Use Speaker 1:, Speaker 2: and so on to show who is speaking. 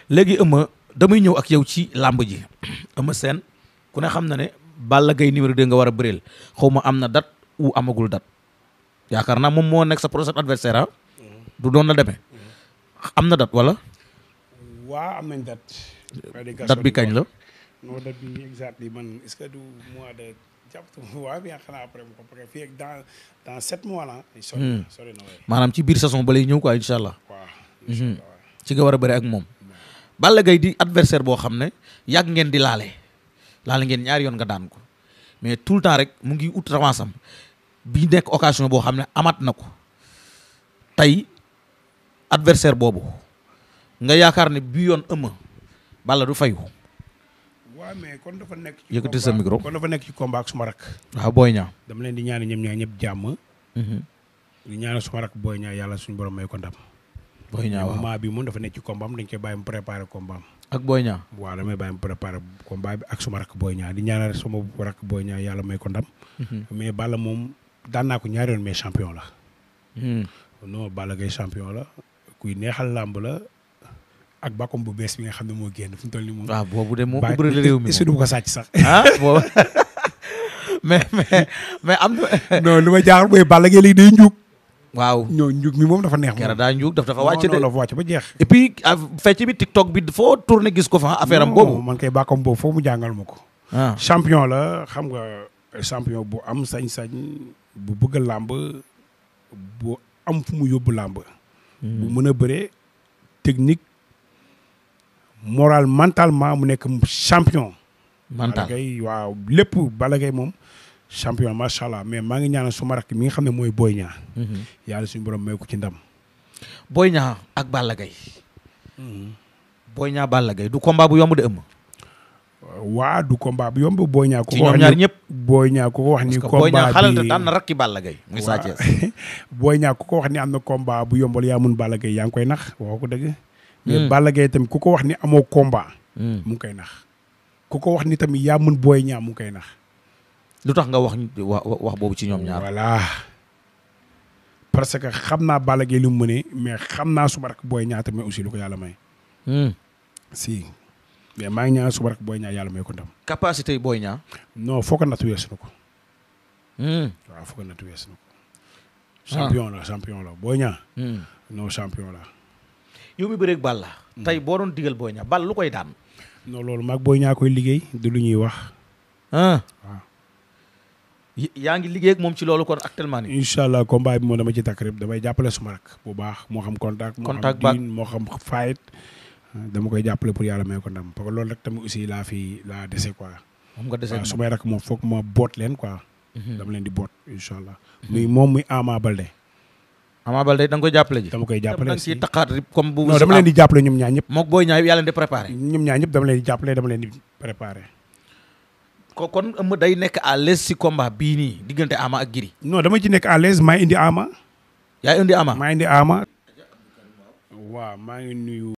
Speaker 1: léegi ëmma damay ñëw ak yow ci làmb ji ëmma seen ku ne xam na ne Balla Gaye numéro 2 nga war a bëreel xaw ma am na date ou amagul date yaakaar naa moom moo nekk sa prochain adversaire ah du doon na demee am na date wala
Speaker 2: waa am nañ date.
Speaker 1: date bi kañ la
Speaker 2: non date bi exactement man est-ce que du mois de jàpp waaw bi xanaa après mu ko parce que fii ak dans dans sept mois la sori na sori na waay
Speaker 1: maanaam ci biir saison ba lay ñëw quoi incha allah
Speaker 2: waaw incha allah waaw.
Speaker 1: ci nga war a bëri ak moom Balla Gaye di adversaire boo xam ne yàgg ngeen di laale laale ngeen ñaari yoon nga daan ko mais tout le temps rek mu ngi ut revanche am bi nekk occasion boo xam ne amaat na ko tey adversaire boobu nga yaakaar ne bi yoon ëmma Balla du fayu
Speaker 2: waaw mais kon dafa nekk ci
Speaker 1: Yëkkati sa
Speaker 2: combat-
Speaker 1: micro.
Speaker 2: kon dafa nekk ci combat ak suma rak
Speaker 1: waaw booy ñaa
Speaker 2: dama leen di ñaan ñoom ñaar ñëpp jàmm di ñaanal suma rak booy ñaar yàlla suñu borom may ko ndam
Speaker 1: booy ñaa waaw
Speaker 2: moment bi moom dafa nekk ci combat am dañ koy bàyyi mu préparé combat am
Speaker 1: ak booy ñaa
Speaker 2: waaw damay bàyyi mu préparé combat bi ak suma rak booy ñaar di ñaanal suma rak booy ñaar yàlla may ko ndam mais Balla moom daan naa ko ñaari yoon mais champion la non Balla Gaye champion la kuy neexal làmb la ak bakkom bu bees bi nga xam ne moo génn fu mu toll nii moom.
Speaker 1: waaw boobu de moo
Speaker 2: Ba-
Speaker 1: ubbi réew mi
Speaker 2: est-ce que du
Speaker 1: moom
Speaker 2: ma ko sàcc sax.
Speaker 1: ah boobu mais mais mais am na
Speaker 2: non lu ma jaaxal mooy Balla Gaye léegi day njuug.
Speaker 1: waaw
Speaker 2: ñoo njuug mi moom dafa neex moom.
Speaker 1: kera daa njuug daf dafa wàcc
Speaker 2: non
Speaker 1: de
Speaker 2: non dafa wàcc ba jeex.
Speaker 1: et puis ah, fecc bi TikTok bi foo tourné gis ko fa affaire am
Speaker 2: Non,
Speaker 1: boobu
Speaker 2: man kay bakkom boobu foo mu jàngal ma ko.
Speaker 1: ah
Speaker 2: champion la xam nga champion bu am sañ-sañ bu bëgg làmb bu am fu mu yóbbu làmb. bu mën a bëree technique moral mentalement mu nekk champion.
Speaker 1: mental
Speaker 2: Balla Gaye waaw lépp Balla Gaye moom champion macha allah mais maa ngi ñaanal suma rakk mi nga xam ne mooy Boy Niang yàlla suñu borom may ko ci ndam.
Speaker 1: Boy Niang ak Balla Gaye Boy Niang Balla Gaye du combat bu yomb de ëmm
Speaker 2: waa du combat bu yomb Boy Niang. ku
Speaker 1: ci
Speaker 2: ko
Speaker 1: ñoom
Speaker 2: wax
Speaker 1: ñaar
Speaker 2: ni
Speaker 1: ñëpp
Speaker 2: Boy Niang ku ko wax ni.
Speaker 1: parce que Boy Niang
Speaker 2: combat
Speaker 1: xalal te
Speaker 2: bi
Speaker 1: daan na rakki Balla Gaye muy Sa Thiès
Speaker 2: Boy Niang ku ko wax ni am na combat bu yombal yaa mun Balla Gaye yaa ngi koy nax waxoo ko dëgg. mais Balla Gaye tamit ku ko wax ni amoo combat.
Speaker 1: Hmm.
Speaker 2: mu ngi koy nax ku ko wax ni tamit yaa mun Boy Niang mu ngi koy nax.
Speaker 1: lu tax nga wax wax wax boobu ci ñoom ñaar
Speaker 2: voilà parce que xam naa Balla Gaye lu mu mënee mais xam naa suma rak Boy Niang tamit aussi lu ko yàlla may.
Speaker 1: Hmm.
Speaker 2: si mais maa ngi ñaan suma rak Boy Niang yàlla may ko ndam.
Speaker 1: capacité yi Boy Niang
Speaker 2: non foo ko natt weesu na ko
Speaker 1: Hmm.
Speaker 2: waaw foo ko natt weesu na ko. champion la champion la Boy Niang
Speaker 1: Hmm.
Speaker 2: non champion la.
Speaker 1: yow mi bëreeg Balla tey boo doon digal Boy Niang Balla lu koy daan
Speaker 2: non loolu maag Boy Niang koy liggéey du lu ñuy wax.
Speaker 1: ah
Speaker 2: waaw
Speaker 1: Y- yaa ngi liggéey ak moom ci loolu kon actuellement nii
Speaker 2: incha allah combat bi moom dama ci takk rek damay jàppale suma rak bu baax moo xam contact. moo
Speaker 1: Contact
Speaker 2: xam
Speaker 1: baak.
Speaker 2: diin moo xam fight dama koy jàppale pour yàlla may ko ndam parce que loolu rek tamit aussi laa fi laa dese quoi.
Speaker 1: moom nga desee
Speaker 2: waaw su may rak moom foog ma boot leen quoi. dama leen di boot incha allah. muy moom muy Ama Balde.
Speaker 1: Ama Baldé da nga koy jàppale ji
Speaker 2: dama koy
Speaker 1: da
Speaker 2: jàppale
Speaker 1: nga ciy
Speaker 2: si
Speaker 1: taqaat rip comme bu
Speaker 2: non dama leen di jàppale ñoom ñaar ñëpp.
Speaker 1: mook Boy Niang yàlla di préparé
Speaker 2: ñoom ñaar ñëpp dama leen di jàppale dama leen di préparé.
Speaker 1: ko kon ëmm day nekk à l'aise si combat bii nii diggante Ama ak Gris
Speaker 2: non dama ci nekk à l'aise maa indi Ama.
Speaker 1: yaay indi Ama
Speaker 2: maa indi Ama. waaw maa ngi nuyu.